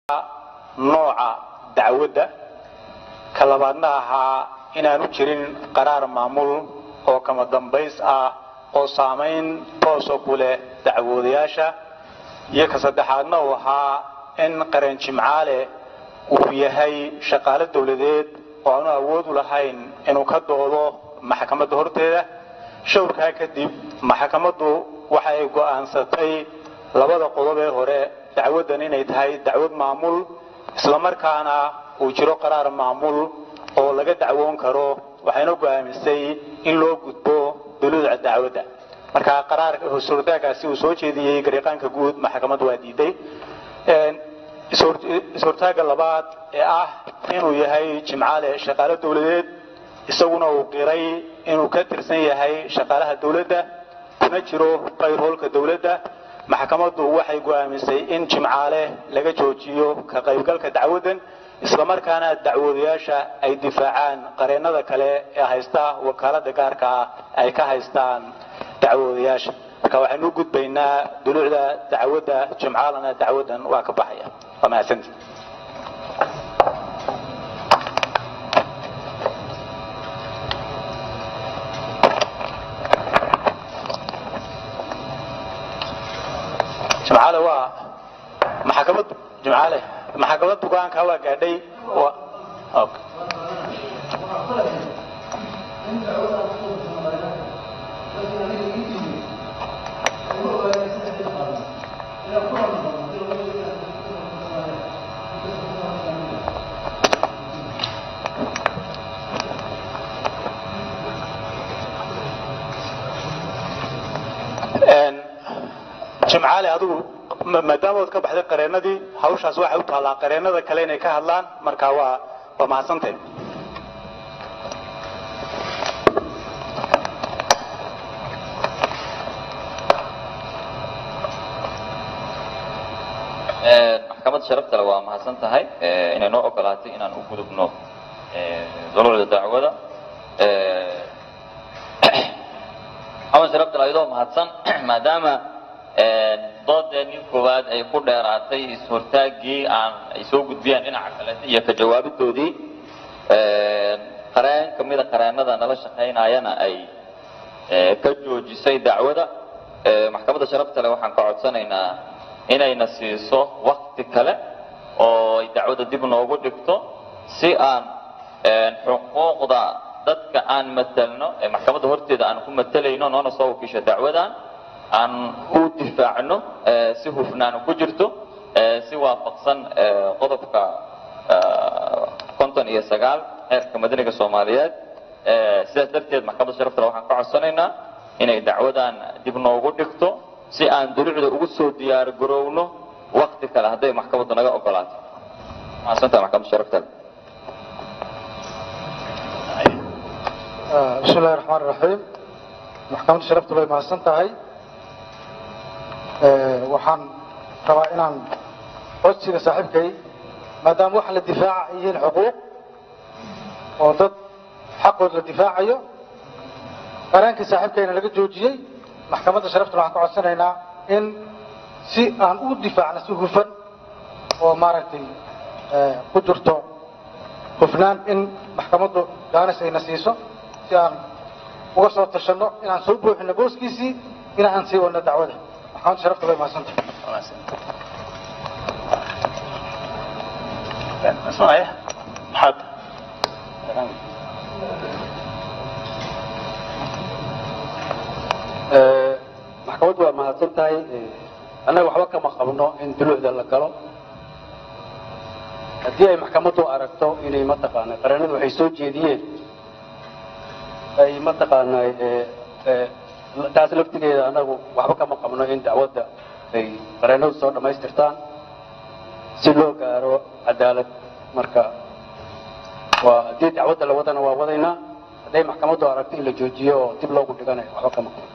nooca dacwadda ka labaadna ahaa inaanu jirin qaraar maamul oo kama dambays ah oo saamayn toosa ku leh dacwoodayaasha iyo ka saddexaadna uu ahaa in qaran jimcaale uu yahay shaqaale dowladeed oo aanu awood u lahayn inuu ka doodo maxkamadda horteeda shawrkaa kadib maxkamaddu waxa ay go'aansatay labada qodob ee hore dacwaddan inay tahay dacwad maamul islamarkaana uu jiro qaraar maamul oo laga dacwoon karo waxayna go'aamisay in loo gudbo duluuca dacwadda marka qaraarka suurtaagaasi uu soo jeediyey gariiqaanka guud maxkamaddu waa diiday is-hortaaga labaad ee ah inuu yahay jimcaale shaqaale dowladeed isaguna uu qiray inuu ka tirsan yahay shaqaalaha dowladda kuna jiro qayrhoolka dowladda maxkamaddu waxay go'aamisay in jimcaale laga joojiyo ka qaybgalka dacwaddan islamarkaana dacwoodayaasha ay difaacaan qareennada kale ee haysta wakaalada gaarka ah ay ka haystaan dacwoodayaasha marka waxaynu u gudbaynaa duluucda dacwadda jimcaalana dacwaddan waa ka baxaya waa mahadsantii jimcaale waa maxkamad jimcaale maxkamad bugaanka waa gaadhay okay. jimcaale adigu maadaama ood ka baxday qareennadii hawshaas waxay u taallaa qareennada kale inay ka hadlaan marka waa waa mahadsantahay maxkamad sharaftale waa mahadsan tahay inay noo ogolaatay inaan u gudubno duluucda dacwada maxkamad sharaftale ayadoo mahadsan maadaama doodeenii koowaad ay ku dheeraatay is-hortaagii aan ay soo gudbiyaan dhinaca kaleeta iyo ka jawaabidoodii qareen kamida qareennada nala shaqaynayana ay ka joojisay dacwada maxkamadda sharafta leh waxaan ka codsanaynaa inayna siiso wakti kale oo ay dacwada dib noogu dhigto si aan xuquuqda dadka aan matelno ee maxkamadda horteeda aan ku matelayno noona soo wakiisho dacwadan aan u difaacno si hufnaan ku jirto si waafaqsan qodobka konton iyo sagaal xeerka madaniga soomaaliyeed sidaas darteed maxkamadda sharaftale waxaan ka codsanaynaa inay dacwadan dib noogu dhigto si aan dulucda ugu soo diyaar garowno wakti kale hadday maxkamaddu naga ogolaato mahadsantaha maxkamadda sharaftale بسم الله الرحمن الرحيم محكمة شرفت الله mahadsan tahay waxaan rabaa inaan codsiga saaxiibkay maadaama waxa la difaaca ay yihiin xuquuq oo dad xaqood la difaacayo qaraankii saaxiibkayna laga joojiyey maxkamadda sharaftuna waxaan ka codsanaynaa in si aan u difaacno si hufan oo maaragtay ku jirto hufnaan in maxkamaddu gaanis ayna siiso si aan uga soo tashanno inaan soo buuxino booskiisii in aan sii wadno dacwada maxkamadda sharafta bay mahadsanta اسمعي محط maxkamaddu waa mahadsan tahay annaga waxba kama qabno in dulucda la galo haddii ay maxkamaddu aragto inay mataqaana qareennadu waxay soo jeediyeen ay mataqaana taas laftigeeda annagu waxba kama qabno in dacwadda ay qareennadu soo dhammaystirtaan si loo gaaro cadaalad marka waa haddii dacwadda la wadana waa wadaynaa hadday maxkamaddu aragto in la joojiyo oo dib loogu dhiganayo waxba kama qabno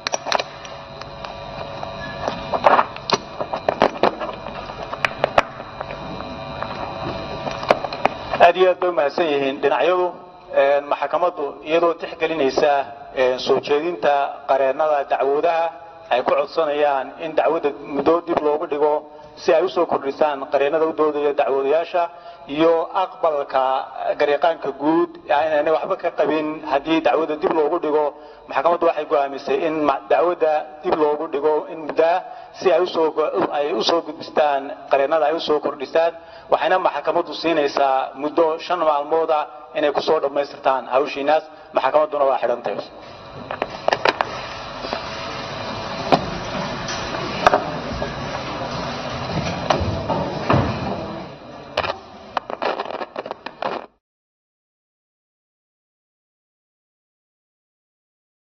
aad iyo aad bay umahadsan yihiin dhinacyadu maxkamaddu iyadoo tixgelinaysa soo jeedinta qareennada dacwoodaha ay ku codsanayaan in dacwadda muddo dib loogu dhigo si ay usoo kordhisaan qareenada u doodaya dacwoodayaasha iyo aqbalka garyaqaanka guud inaanay waxba ka qabin haddii dacwada dib loogu dhigo maxkamaddu waxay go'aamisay in dacwadda dib loogu dhigo in muddaa si ay usoo ay usoo gudbistaan qareenada ay usoo kordhisaan waxayna maxkamaddu siinaysaa muddo shan maalmood ah inay kusoo dhammaystirtaan hawshiinaas maxkamadduna waa xidhantay